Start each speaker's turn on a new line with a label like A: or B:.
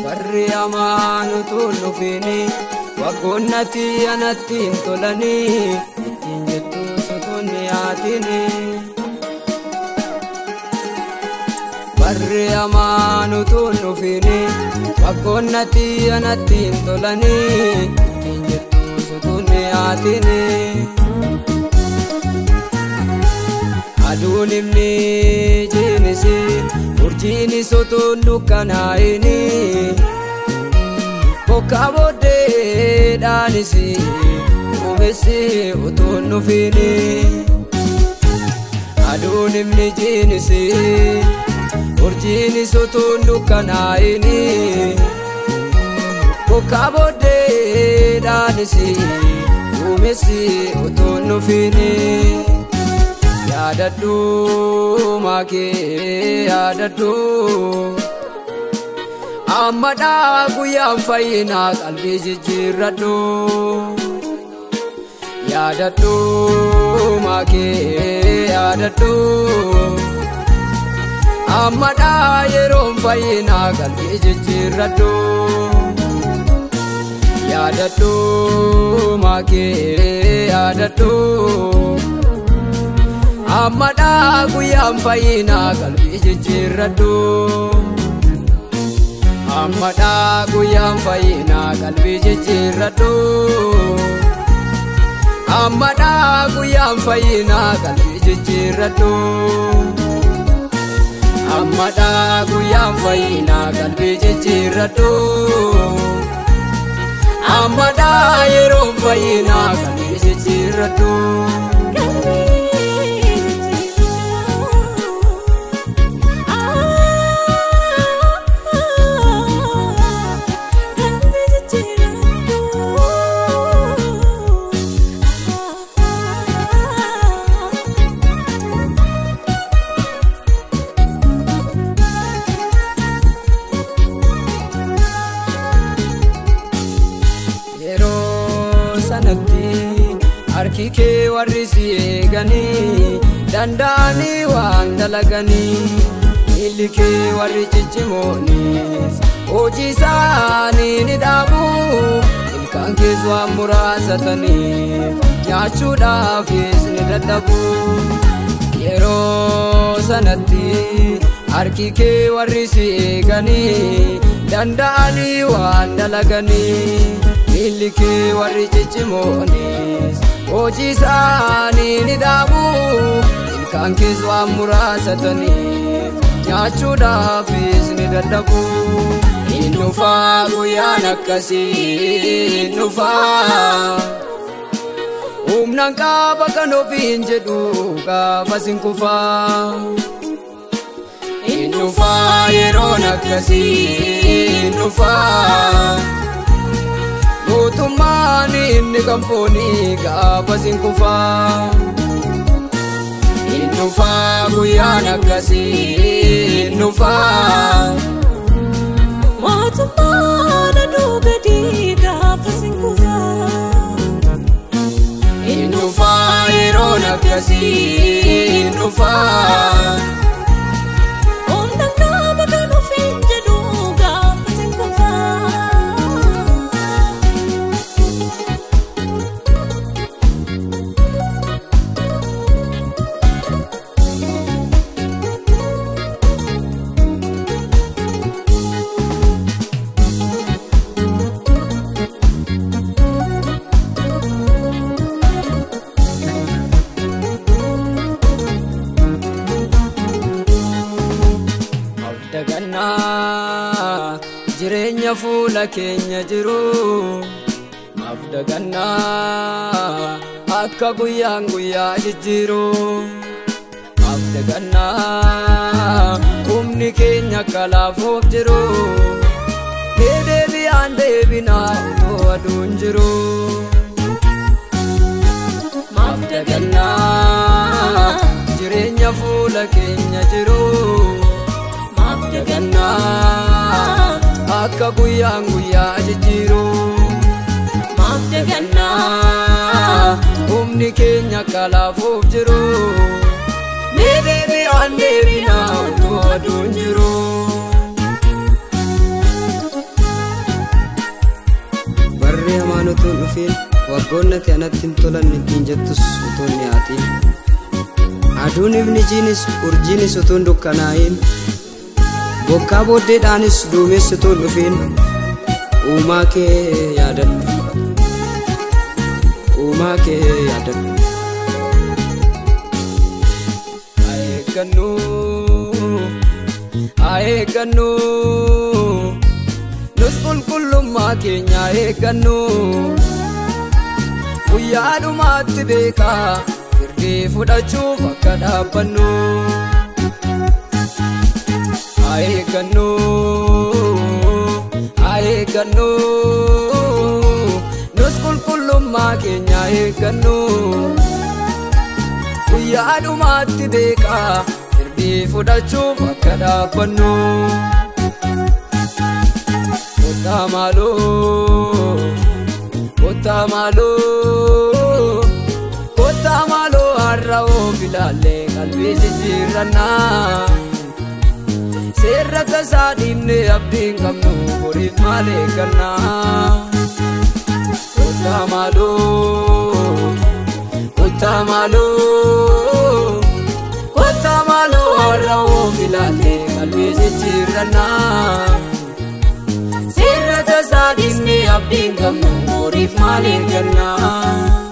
A: warri hamaan utuu hin dhufini waggoonnatti anatti hin tolanii ittiin jettu sotuun dhiyaatini. warri hamaan utuu hin dhufini waggoonnatti anatti hin tolanii ittiin jettu sotuun dhiyaatini. aduun himni jiinisi urjiini sotuun dukkanaa'ini bokka booddeedhaanisi duumessi utuu hin dhufini aduun himni jiinisi urjiini sotuun dukkanaa'ini bokka booddeedhaanisi duumessi utuu hin dhufini. yaadadhu maakee yaadadhu ammadhaa guyyaan fayyinaa qalbii jijjiirradhu yaadadhu maakee yaadadhu ammadhaa yeroon fayyinaa qalbii jijjiirradhu yaadadhu maakee yaadadhu. ammadhaa guyyaan fayyinaa qalbii jijjiirradhu ammadhaa guyyaan fayyinaa qalbii jijjiirradhu ammadhaa guyyaan fayyinaa qalbii jijjiirradhu ammadhaa guyyaan fayyinaa qalbii jijjiirradhu ammadhaa yeroon fayyinaa qalbii jijjiirradhu. harki kee warri si eeganii danda'anii waan dalaganii miilli kee warri ciccimoonis hojii isaanii ni dhaabu ilkaan kees waan muraasataniif nyaachuudhaafis ni dadhabu yeroo sanatti harki kee warri si eeganii danda'anii waan dalaganii miilli kee warri ciccimoonis hojii isaanii ni dhaabu ilkaan kees waan muraasataniif nyaachuudhaafis ni dadhabu hin dhufaa guyyaan akkasii hin dhufaa humnaan qaaba kan ofiin jedhu gaafas hin kufaa hin dhufaa yeroon akkasii hin dhufaa mootummaan inni kan foonii gaafas hin kufaa hin dhufaa guyyaan akkasii hin dhufaa
B: mootummaan aduu gadi gaafas hin kufaa
A: hin dhufaa yeroon akkasii hin dhufaa
B: humna qaama kan ofiin jedhu gaafas hin kufaa.
A: Afdagannaa jireenya fuula keenya jiru Afdagannaa akka guyyaan guyyaa jijjiiru Afdagannaa humni keenya akka laafuuf jiru Deedeebiyaan deebinaa otoo aduun jiru Afdagannaa jireenya fuula keenya jiru Afdagannaa akka guyyaan guyyaa jijjiiru Afdagannaa humni keenya akka laafuuf jiru Deedeebiyaan deebinaa otoo aduun jiru utuu hin dhufiin waggoonnati anatti hin tolanne ittiin jettus utuu hin dhiyaatiin aduun ifni jiinis urjiinis utuu hin dukkanaa'iin bokkaa booddeedhaanis duumessi utuu hin dhufiin uumaa kee yaadadhu uumaa kee yaadadhu eeggannu haa eeggannu nus qulqullummaa keenya eeggannu guyyaa dhumaatti beekaa firdii fudhachuuf akka dhaabbannu haa eeggannu haa eeggannu nus qulqullummaa keenya eeggannu guyyaa dhumaatti beekaa firdii fudhachuuf akka dhaabbannu kottaa maaloo kottaa maaloo kottaa maaloo har'a oof ilaallee qalbii jijjiirrannaa seerra tasaa dhiibnee abdiin qabnu boriif maal eeggannaa kottaa maaloo kottaa maaloo kottaa maaloo har'a oof ilaallee qalbii jijjiirrannaa seerra tasaa dhiibnee abdiin qabnu boriif maal eeggannaa